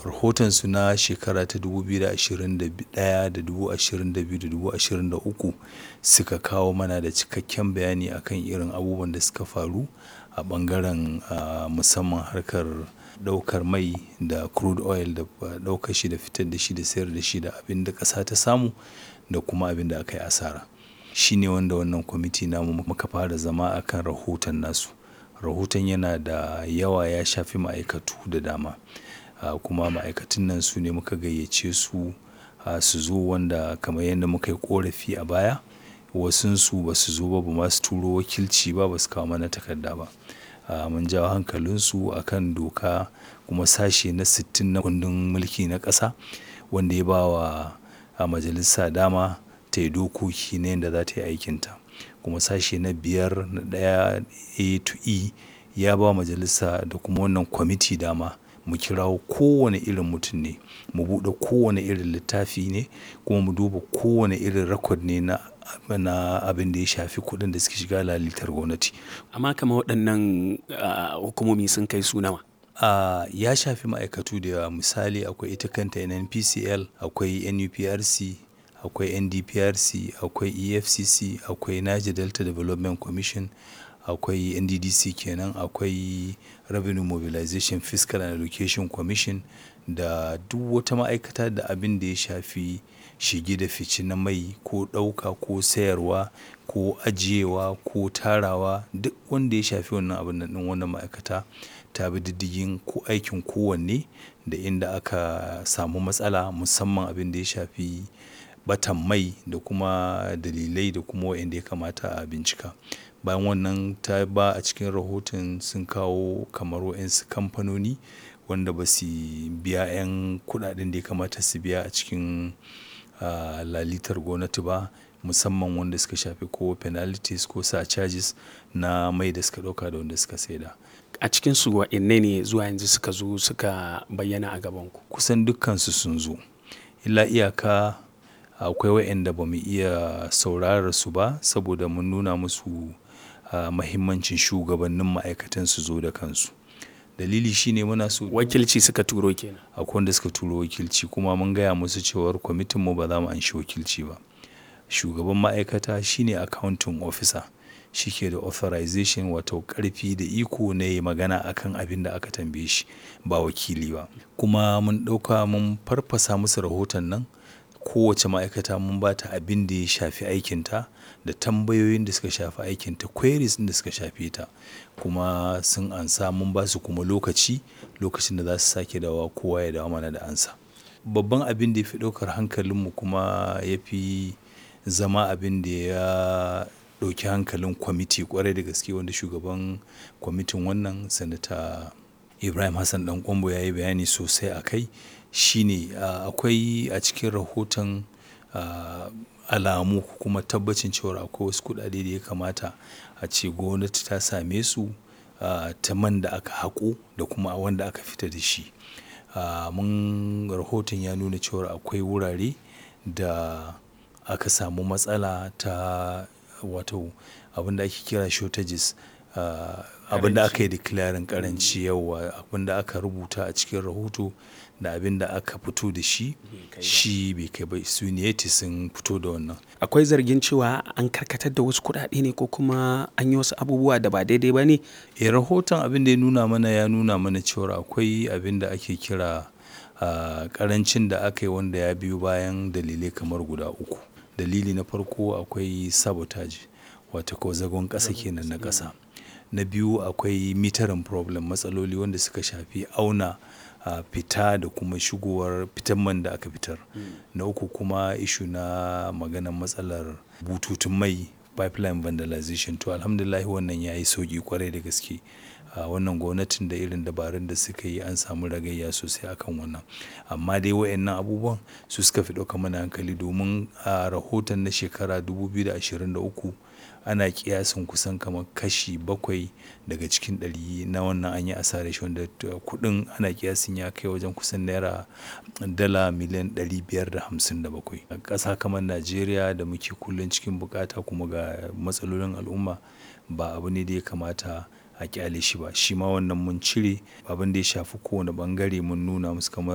rahotonsu na shekara ta 2021 da 2022 da 2023 suka kawo mana da cikakken bayani akan irin abubuwan da suka faru a ɓangaren uh, musamman harkar ɗaukar mai da crude oil da ɗaukar shi da fitar da shi da sayar da shi da abin da ƙasa ta samu da kuma abin da aka yi asara shi ne wanda wannan kwamiti namu muka fara zama akan rahoton nasu rahoton yana da yawa ya shafi ma'aikatu da dama uh, kuma ma'aikatun nan su ne muka gayyace su uh, su zo wanda kamar yadda muka yi korafi a baya wasunsu ba su zo ba ba ma su turo wakilci ba ba su kawo mana takarda ba uh, mun jawo hankalinsu akan doka kuma sashe na 60 na kundin mulki na ƙasa wanda ya ba wa a majalisa dama ta yi dokoki na yadda za ta yi aikinta kuma sashe na biyar na ɗaya a to e ya ba majalisa da kuma wannan kwamiti dama mu kirawo kowane irin mutum ne mu buɗe kowane irin littafi ne kuma mu duba kowane irin rakod ne na na abin da ya shafi kuɗin da suke shiga lalitar gwamnati amma kama waɗannan hukumomi sun kai su nawa Uh, ya shafi ma'aikatu da yawa misali akwai ita kanta nnpcl akwai nuprc akwai ndprc akwai efcc akwai niger delta development commission akwai nddc kenan akwai revenue mobilization fiscal and education commission da duk wata ma'aikata da abin da ya shafi shige da fice na mai ko ɗauka ko sayarwa ko ajiyewa ko tarawa duk wanda ya shafi wannan abin nan wannan ma'aikata ta bi diddigin ko aikin kowanne da inda aka samu matsala musamman abin da ya shafi batan mai da kuma dalilai da kuma wa'inda ya kamata a bincika bayan wannan ta ba a cikin rahoton sun kawo kamar wa'insu kamfanoni wanda ba su biya 'yan kudaden da ya kamata su biya a cikin uh, lalitar gwamnati ba musamman wanda suka shafi ko penalties ko sa charges na mai da suka dauka da wanda suka saida a cikin su wa'inne ne zuwa yanzu suka zo suka bayyana a gabanku kusan dukkansu sun zo illa iyaka akwai wa'inda ba mu iya saurarar su ba saboda mun nuna musu uh, mahimmancin shugabannin ma'aikatan su zo da kansu dalili shine muna so wakilci suka turo kenan akwai wanda suka turo wakilci kuma mun gaya musu cewar kwamitin mu ba za mu anshi wakilci ba shugaban ma'aikata shine accounting officer shi ke da authorization wato karfi da iko na yi magana akan abin da aka tambaye shi ba wakili ba kuma mun ɗauka mun farfasa musu rahoton nan kowace ma'aikata mun ba ta abin da ya shafi aikinta da tambayoyin da suka shafi aikinta queries da suka shafi ta kuma sun ansa mun ba su kuma lokaci lokacin da za su sake dawa kowa ya dawo mana da ansa babban abin da ya fi ɗaukar hankalinmu kuma ya fi zama abin da ya ɗauki hankalin kwamiti kwarai da gaske wanda shugaban kwamitin wannan sanata ibrahim hassan dan kwambo ya yi bayani sosai a kai shine akwai a cikin rahoton alamu kuma tabbacin cewa akwai wasu kuɗaɗe da ya kamata a ce gwamnati ta same su ta man da aka haƙo da kuma wanda aka fita da shi mun rahoton ya nuna cewa akwai wurare da aka samu matsala ta wato abin da ake kira shortages abin da aka yi declaring karanci yawa abin da aka rubuta a cikin rahoto da abin da aka fito da shi shi bai kai ba su ne sun fito da wannan akwai zargin cewa an karkatar da wasu kuɗaɗe ne ko kuma an yi wasu abubuwa da ba daidai ba ne e rahoton abin da ya nuna mana ya nuna mana cewa akwai abin da ake kira karancin da aka yi wanda ya biyo bayan dalilai kamar guda uku dalili na farko akwai sabotage wata ko zagon ƙasa kenan na ƙasa na biyu akwai mitarin problem matsaloli wanda suka shafi auna uh, fita da kuma shigowar fitan man da aka fitar mm. na uku kuma ishu na maganar matsalar bututun mai pipeline vandalization to alhamdulillah wannan ya yi sauki kwarai da gaske a wannan gwamnatin da irin dabarun da suka yi an samu ragayya sosai akan wannan amma dai wayannan abubuwan su suka fi ɗauka mana hankali domin a rahoton na shekara 2023 ana kiyasin kusan kamar kashi bakwai daga cikin ɗari na wannan an yi asarar shi wanda kuɗin ana kiyasin ya kai wajen kusan naira dala miliyan 557 a ƙasa kamar najeriya da muke kullum cikin bukata kuma ga matsalolin al'umma ba abu ne da ya kamata a kyale shi ba shi ma wannan mun cire abin da ya shafi kowane bangare mun nuna musu kamar